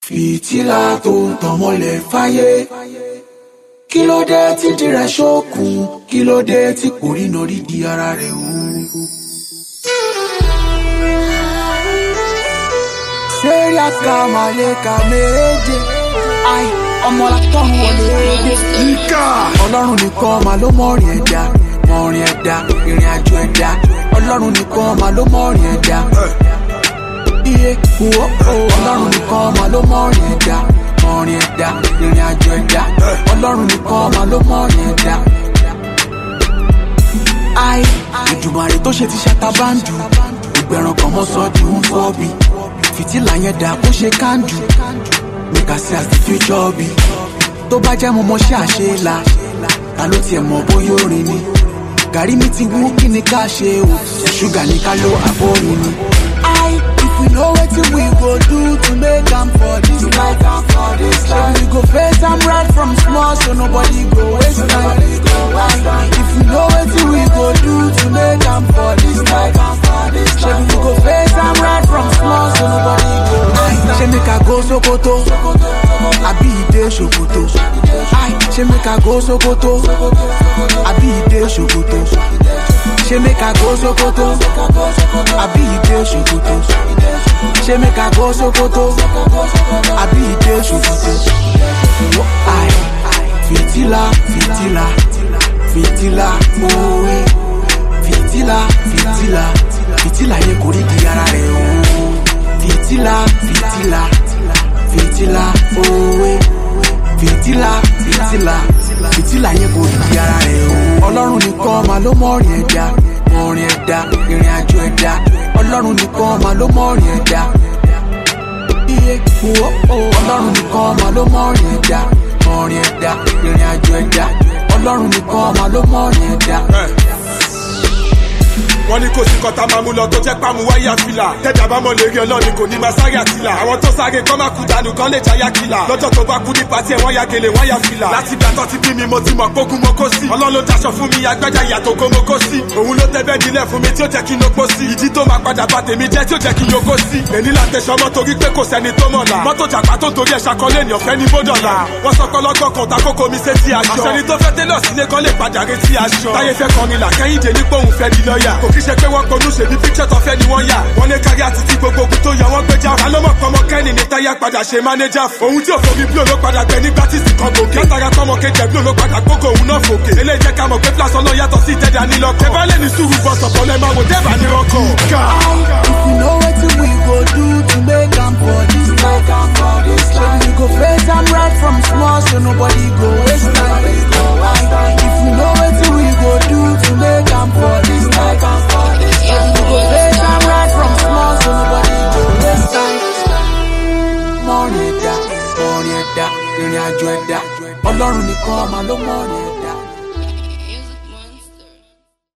fìtílà tó ń tàn mọ́lẹ̀ fáyé kí ló dé tí dìrẹ̀ ṣókùn kí ló dé tí kò rí nọrí di ara rẹ̀ o. sẹ́ríà ká màlẹ́ka méje ai ọmọ látọ̀run wọlé dé. Níkà. ọlọ́run nìkan máa ló mọ̀rin ẹ̀dá mọ̀rin ẹ̀dá ìrìn àjò ẹ̀dá ọlọ́run nìkan máa ló mọ̀rin ẹ̀dá iye wo ọlọ́run nìkan máa ló mọ̀rin ẹ̀dá mọ̀rin ẹ̀dá ìrìn àjò ẹ̀dá ọlọ́run nìkan máa ló mọ̀rin ẹ̀dá. ai ìdùmarè tó ṣe ti ṣàtàbàǹdù ìgbẹ̀rùn kan mọ́ sọ di ń fọ́ bi fìtílà yẹn dà bó ṣe kándù make I see as the future be tó bá jẹ́ mo mọ ṣé àṣelà ta ló tiẹ̀ mọ̀ bóyá orin ni gàrí mi ti wú kí ni ká ṣe o ṣúgà ní ká ló àbórin ni. I if we know wetin we go do to make am for this life am for this life we go face am right from small so nobody go waste time. If we know wetin we go do to make am for this life am for this life we go face am right from small so nobody go waste time. Ṣé make I go Sokoto? Àbí ìdè Sokoto? Ai, ṣé make I go Sokoto? Àbí ìdè Sokoto? Ṣé make I go Sokoto? Àbí ìdè Sokoto? Ṣé make I go Sokoto? Àbí ìdè Sokoto? Ai, fìtílà, fìtílà, fìtílà, òwe. Fìtílà, fìtílà, fìtílà yẹn kò rí di ara rẹ̀ o. Fìtílà, fìtílà, fìtílà, òwe. Fìtílà, fìtílà, fìtílà yẹn kò rí di ara rẹ̀ o. Ọlọ́run nìkan máa ló mọ̀rin ẹ̀dá, mọ̀rin ẹ̀dá, ìrìn àjò ẹ̀dá. Ọlọ́run nìkan máa ló mọ̀rin ẹ̀dá. Iye wo Ọlọ́run nìkan máa ló mọ̀rin ẹ̀dá, mọ̀rin ẹ̀dá, ìrìn àjò ẹ̀dá. Ọlọ́run nìkan máa ló mọ̀rin ẹ̀dá. wọ́n ní kò sí kọ́tà máa mú lọ tó jẹ́ pàmò wáyà fìlà tẹ́jà bá mọ̀ lérí ọlọ́ni kò ní máa sáré àtìlà àwọn tó sáré kọ́ máa kú dànù kan lè jáyà kìlà lọ́jọ́ tó bá kú ní pàtí ẹ̀ wọ́n ya gèlè wọ́n ya fìlà láti gbà tó ti bí mi mo ti mọ̀ pógun mo kó sí ọlọ́run ló daṣọ fún mi agbájá ìyàtọ̀ kó mo kó sí òun ló tẹ́ bẹ́ẹ̀ nílẹ̀ fún mi tí ó jẹ́ kí n lóko sí ìdí tó máa padà bá tèmi jẹ́ tí ó jẹ́ kí n yókó sí èní là tẹ̀sọ́ mọ́ torí pé kò sẹ́ni tó mọ̀ la mọ́tò jàpá tó torí ẹ̀ ṣàkọlé ní ọ̀fẹ́ ní bódọ̀là wọ́n sọ pé ọlọ́gbọ́n kan ta kókó mi sétí aṣọ àṣẹni tó fẹ́ tẹ́lọ̀ sílé kan lè padà retí aṣọ táyé fẹ́ kọrin là kẹ́hìndé ní pòun fẹ́ di lọ́ọ̀yà kò kí ṣe pé wọ́n ponú ṣèbí píkṣẹ̀ tó fẹ́ ni wọ́n yà wọ́n lé kárí àti tí gbogbo ogun tó yọ wọ́n gbéjà alọ́mọ̀ pọmọ kẹ́ni ní táyà padà ṣe mánéjà fún òun tí ò fomi bló ló padà gbẹ nígbà tí sì kan gòkè látara pọmọ kejì bló ló padà gbógo òun náà fòkè eléyìí jẹ́ ká mọ̀ pé fúlàsọ náà yàtọ̀ sí ìtẹ́jà nílọ́kọ̀ ẹ bá lè ní sùúrù bọ̀ sọ̀pọ̀ lẹ́ máa wò dẹ́bà ní rọ́kọ̀. If we know wetin we go do to make am for this life, am for this life. we go face am right from small, so nobody go waste time. If we know wetin we go do to make am for this life, am for this life. we go face am right from small, so nobody go waste time. Mọ̀rin ẹ̀dá, mọ̀rin ẹ̀dá, ìrìn àjò ẹ̀dá, Ọlọ́run nìkan máa ló mọ̀rin ẹ̀dá.